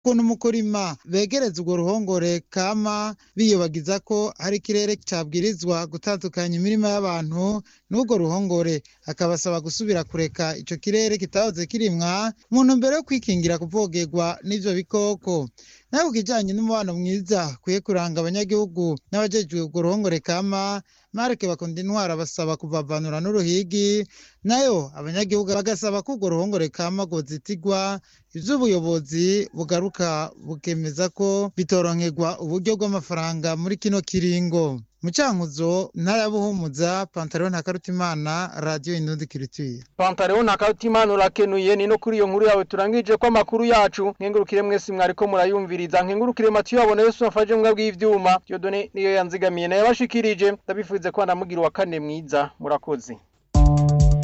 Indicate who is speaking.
Speaker 1: ukuntu mu kurima begereza urwo ruhongore kama biyobagiza ko hari ikirere cabwirizwa gutandukanya imirima y'abantu n'urwo ruhongore akabasaba gusubira kureka ico kirere kitahoze kirimwa mu ntumbero yo kwikingira kuvogerwa n'ivyo bikoko nawe ku kijanye n'umubano mwiza kwiye kuranga abanyagihugu n'abajejwe urwo ruhongore kama marike bakunda intwara basaba kuvavanura n'uruhigi nayo abanyagihugu bagasaba ko urwo ruhongore kama rwozitirwa ivy'ubuyobozi bugaruka bukemeza ko bitoronkerwa uburyo bw'amafaranga muri kino kiringo mu cankuzo ntara ya buhumuza pantaro ntakarutimana radiyo indundi kirituye
Speaker 2: Pantaleo ntakarutimana urakenuye ni no kuri iyo nkuru yawe turangije ko amakuru yacu nkengurukire mwese mwariko murayumviriza nkengurukire Matiyo yabone Yesu afaje mbwa bw'ivyuma Dieudonne niyo yanzigamiye nayo bashikirije ndabifuze ko ndamugira wa kane mwiza murakoze